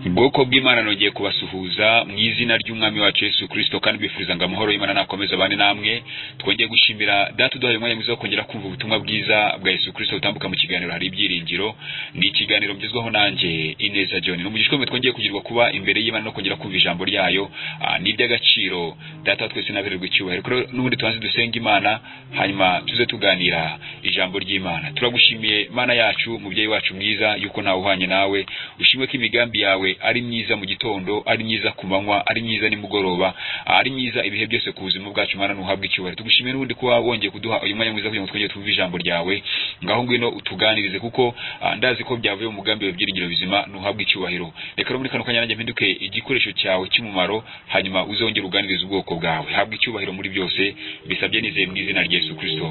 ubwoko bw'imana nongeye kubasuhuza mu izina ry'umwami wacu yesu kirisito kandi bifuza ngo amahoro y'imana nakomeze abane namwe twongeye gushimira data uduhaye umwanya mwiza wo kongera kumva ubutumwa bwiza bwa yesu kirisito butambuka mu kiganiro hari ibyiringiro ni ikiganiro ngezwaho nanjye ineza john ni umugisha ukomeye twongeye kugirirwa kuba imbere y'imana no kongera kumva ijambo ryayo ah, ni iry'agaciro data wa twese n'abererwa icyubahiro rero n'ubundi tubanze dusenga imana hanyuma tuze tuganira ijambo ry'imana turagushimiye mana yacu mubyeyi wacu mwiza yuko ntawe uhwanye nawe ushimwe ko imigambi yawe ari myiza mu gitondo ari myiza ku manywa ari myiza nimugoroba ah, ari myiza ibihe byose ku buzima bwacu mana ntuhabwe icyubahiro tugushimiye n'ubundi kuba wongeye kuduha uyu mwanya mwiza kugira ngo twongere twumve ijambo ryawe ngaho ngwino utuganirize kuko ah, ndazi ko byavuye mu mugambi wawe byiringiro bizima ntuhabwe icyubahiro reka rero muri kano kanya nanjye mpinduke igikoresho cyawe cy'umumaro hanyuma uzongere uganirize ubwoko bwawe habwa icyubahiro muri byose bisabye nizeye mu izina rya yesu kirisito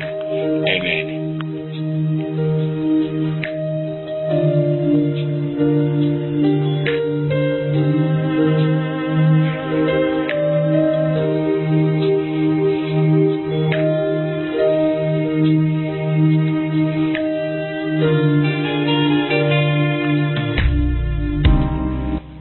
amen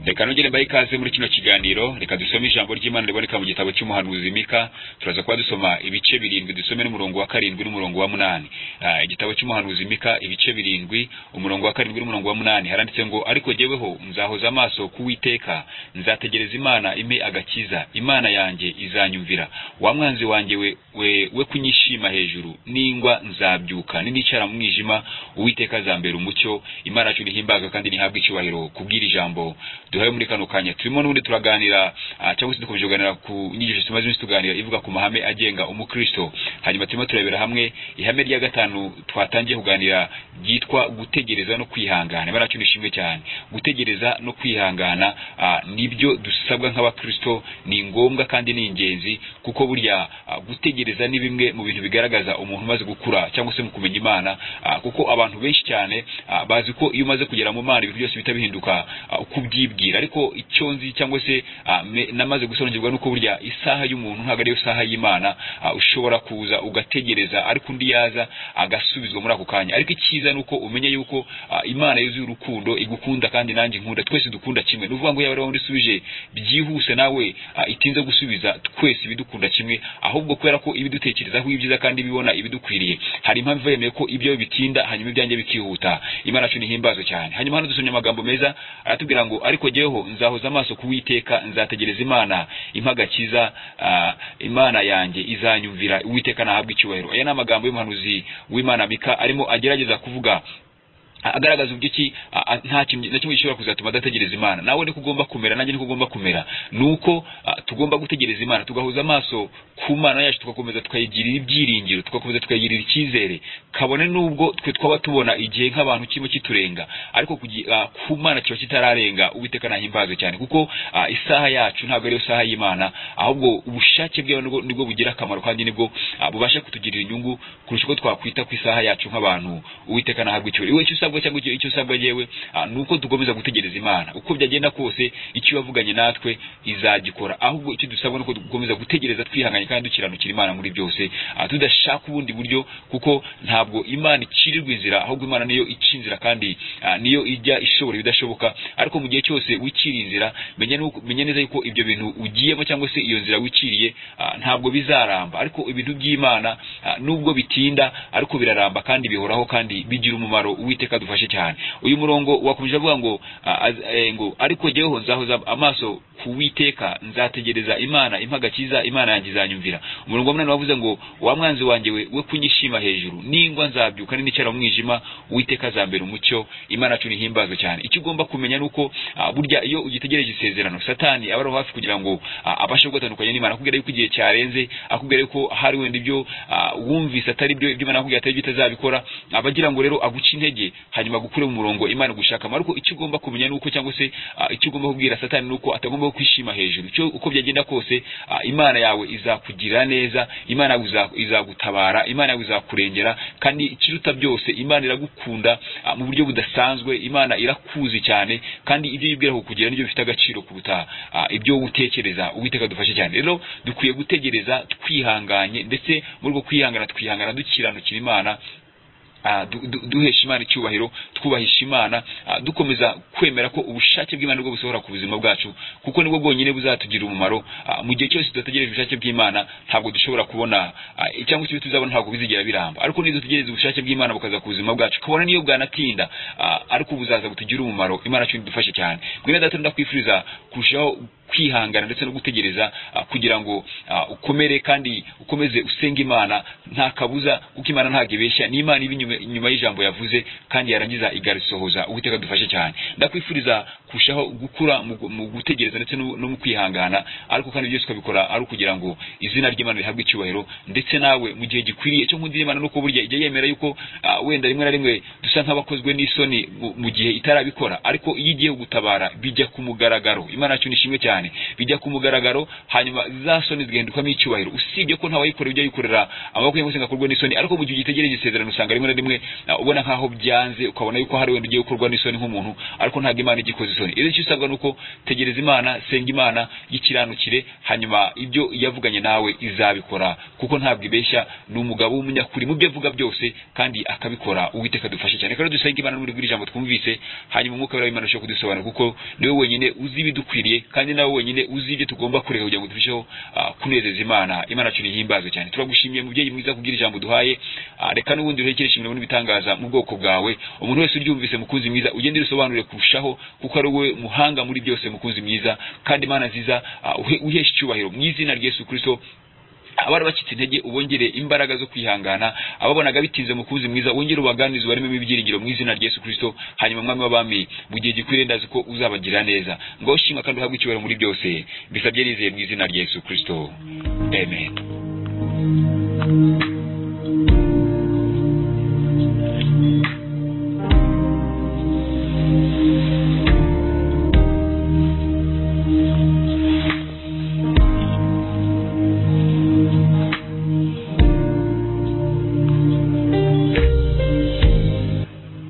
reka nongere mbahe ikaze muri kino kiganiro reka dusome ijambo ry'imana riboneka mu gitabo cy'umuhanuzi mika turaza kuba dusoma ibice birindwi dusome n'umurongo wa karindwi n'umurongo wa munani Ah, igitabo cy'umuhanuzi mika ibice birindwi umurongo wa karindwi n'umurongo wa munani haranditse ngo ariko jyeweho nzahoza amaso ku witeka nzategereza imana impe agakiza imana yanjye izanyumvira wa mwanzi wanjye we, we, we kunyishima hejuru ningwa nzabyuka ninicara mu mwijima uwiteka azambera umucyo imana yacu nihimbaga kandi nihabwe icyubahiro kubwira ijambo duhaye muri kano kanya turimo n'ubundi turaganira ah, cyangwa se dukomeje kuganira ku nyigisho tumaze iminsi tuganira ivuga ku mahame agenga umukristo hanyuma turimo turebera hamwe ihame rya gatanu twatangiye kuganira ryitwa gutegereza no kwihangana imana yacu nishimwe cyane gutegereza no kwihangana ah, nibyo dusabwa nk'abakristo ni ngombwa kandi ni ingenzi kuko burya ah, gutegereza ni bimwe mu bintu bigaragaza umuntu umaze gukura cyangwa se mu kumenya imana ah, kuko abantu benshi cyane ah, bazi ko iyo umaze kugera mu mana ibintu byose bihita bihinduka ah, uko ubyibwira ariko icyo nzi cyangwa se ah, me- namaze gusobanukirwa nuko burya isaha y'umuntu ntabwo ariyo saha y'imana ah, ushobora kuza ugategereza ariko undi yaza agasubizwa muri ako kanya ariko icyiza ni uko umenye yuko ah, imana yuzuye urukundo igukunda kandi nanjye nkunda twese dukunda kimwe ni ukuvuga ngo yaba ari wowe isubije byihuse nawe ah, itinze gusubiza twese ibidukunda kimwe ahubwo kubera ko ibidutekerezaho ibyiza kandi ibibona ibidukwiriye hari impamvu yemeye ko ibyo bitinda hanyuma ibyanjye bikihuta imana yacu nihimbazwe cyane hanyuma hano dusomye amagambo meza aratubwira ngo ariko jyeweho nzahoza amaso ku witeka nzategereza imana impagakiza imana yanjye izanyumvira uwiteka nahabwa icyubahiro aya ni amagambo y'umuhanuzi w'imana mika arimo agerageza kuvuga agaragaza uburyo ki a- a- nta kintu na kimwe gishobora kuzatuma adategereza imana nawe niko ugomba kumera nanjye niko ugomba kumera ni uko a, tugomba gutegereza imana tugahuza amaso ku mana yacu tugakomeza tukayigirira ibyiringiro tugakomeza tukayigirira icyizere kabone n'ubwo twe twaba tubona igihe nk'abantu kirimo kiturenga ariko kugi- a, ku mana kiba kitararenga uwiteka nahimbaze cyane kuko a, isaha yacu ntabwo ariyo saha y'imana ahubwo ubushake bwe nibwo nibwo bugira akamaro kandi nibwo a, bubasha kutugirira inyungu kurusha uko twakwita ku isaha yacu nk'abantu uwiteka nahabwa icyubahiro iwe icyo usabwa cyangwa icyo icyo usabwa yewe ni uko dukomeza gutegereza imana uko byagenda kose icyo yavuganye natwe izagikora ahubwo icyo dusabwa ni uko dukomeza gutegereza twihanganye kandi dukiranukira imana muri byose ah, tudashaka ubundi buryo kuko ntabwo imana icirirwa inzira ahubwo imana niyo ica inzira kandi ah, niyo ijya ishobora ibidashoboka ariko mu gihe cyose wicira inzira menya nuko- menya neza yuko ibyo bintu ugiyemo cyangwa se iyo nzira wiciriye ah, ntabwo bizaramba ariko ibintu by'imana ah, nubwo bitinda ariko biraramba kandi bihoraho kandi bigira umumaro uwiteka dufashe cyane uyu murongo wakomeje avuga ngo ah, az- eh, ngo ariko jyeweho nzahoza amaso ku witeka nzategereza imana impagakiza imana yanjye izanyumvira umurongo wa munani wavuze ngo wa mwanzi wanjye we we kunyishima hejuru ningwa nzabyuka ninicara mu mwijima uwiteka azambera umucyo imana yacu nihimbazwe cyane icyo ugomba kumenya ni uko ah, burya iyo ugitegereje isezerano satani aba ari hafi kugira ngo ah, abashe gutandukanya n'imana akubwira yuko igihe cyarenze akubwira yuko hari wenda ibyo ah, wumvise atari byo ibyo imana yakubwira atari byo itazabikora aba agira ngo rero aguce intege hanyuma agukure mu murongo imana igushakamo ariko icyo ugomba kumenya ni uko cyangwa se ah, icyo ugomba kubwira satani ni uko atagomba kwishima hejuru icyo uko byagenda kose ah, imana yawe izakugirira neza imana yawe iza- izagutabara imana yawe izakurengera kandi ikiruta byose imana iragukunda ah, mu buryo budasanzwe imana irakuzi cyane kandi ibyo yibwira kukugira nibyo bifite agaciro kuruta ah, ibyo wowe utekereza uwiteka dufashe cyane rero dukwiye gutegereza twihanganye ndetse muri ubwo kwihangana twihangana dukiranukira imana ah, du- du- duhesha imana icyubahiro twubahisha imana ah, dukomeza kwemera ko ubushake bw'imana nibwo busohora ku buzima bwacu kuko nibwo bwonyine buzatugirira umumaro ah, mu gihe cyose tudategereje ubushake bw'imana ntabwo dushobora kubona ah, cyangwa se ibyo tuzabona ntabwo bizigera biramba ariko niyo dutegereza ubushake bw'imana bukaza ku buzima bwacu kabona niyo bwanatinda ah, ariko buzaza butugire umumaro imana cyo idufashe cyane mwene data ndakwifuriza kurushaho kwihangana ndetse no gutegereza ah, kugira ngo ah, ukomere kandi ukomeze usenga imana nta kabuza kuko imana ntabwo ibeshya ni imana iba inyuma- inyuma y'ijambo yavuze kandi yarangiza igarisohoza uwiteka dufashe cyane ndakwifuriza kurushaho gukura mu gu- mu gutegereza ndetse no no mu kwihangana ariko kandi byose ukabikora ari ukugira ngo izina ry'imana rihabwe icyubahiro ndetse nawe mu gihe gikwiriye cyo nkundira imana nuko burya ijya yemera yuko ah, wenda rimwe na rimwe dusa nk'abakozwe n'isoni mu- mu gihe itarabikora ariko iyo igiye gutabara bijya ku mugaragaro imana yacu nishimwe cyane bijya ku mugaragaro hanyuma za soni zigahindukwamo icyubahiro usibye ko ntawayikorera ibyo yikorera amaboko ye ngo akorwe n'isoni ariko mu gihe ugitegereje isezerano usanga rimwe na rimwe ah, ubona nk'aho byanze ukabona yuko hari wenda ugiye gukorwa n'isoni nk'umuntu ariko ntabwo imana ijya ikoza isoni icyo usabwa ni uko tegereza imana senga imana y'ikiranukire hanyuma ibyo yavuganye nawe izabikora kuko ntabwo ibeshya ni umugabo w'umunyakuri mu byo avuga byose kandi akabikora uwiteka dufashe cyane kandi dusenge imana n'uburyo bw'ijambo twumvise hanyuma umwuka w'imana arusheho kudusobanura kuko niwe wenyine uzi ibidukwiriye kandi nawe wenyine uzi ibyo tugomba kureka kugira ngo turusheho ah, kunezeza imana imana yacu nihimbazwe cyane turagushimiye mubyeyi mwiza kubwira ijambo duhaye Ah, reka n'ubundi urekere ishimiro n'ibitangaza mu bwoko bwawe umuntu wese uryumvise mukunzi mwiza ugende urisobanurire kurushaho kuko ari wowe muhanga muri byose mukunzi mwiza kandi imana nziza ah, uhe- uheshe icyubahiro mu izina rya yesu kirisito abari bacitse intege ubongere imbaraga zo kwihangana ababonaga bitinze mukunzi mwiza wongere ubaganirize ubarememo ibyiringiro mu izina rya Yesu Kristo hanyuma mwami w'abami mu gihe gikwiriye ndazi ko uzabagirira neza ngaho shima kandi uhabwe icyubahiro muri byose mbisabye nizeye mu izina rya Yesu Kristo amen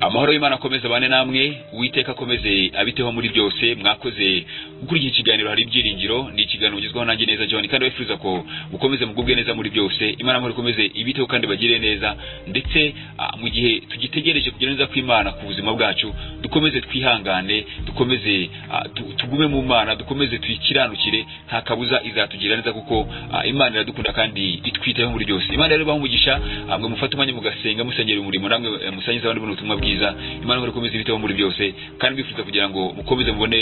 amahoro y'imana akomeze abane namwe uwiteka akomeze abiteho muri byose mwakoze gukurikira ikiganiro hari ibyiringiro ni ikiganiro ugezweho nanjye neza john kandi wifuza ko mukomeze mugubwe neza muri byose imana amahoro ikomeze ibiteho kandi bagire neza ndetse ah, mu gihe tugitegereje kugira neza kw'imana ku buzima bwacu dukomeze twihangane dukomeze ah, tu- tugume mu mana dukomeze tuyikiranukire nta kabuza izatugirira neza kuko ah, imana iradukunda kandi itwitayeho muri byose imana rero ibahe umugisha ah, mwe mufate umwanya mugasenga musengera umurimo namwe eh, musangiza abandi buno butumwa bwiza imana ihora ikomeza ibiteho muri byose kandi mbifuza kugira ngo mukomeze mubone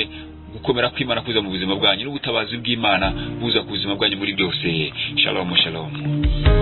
gukomera kw'imana kuza mu buzima bwanyu n'ubutabazi bw'imana buza ku buzima bwanyu muri byose shalom shalom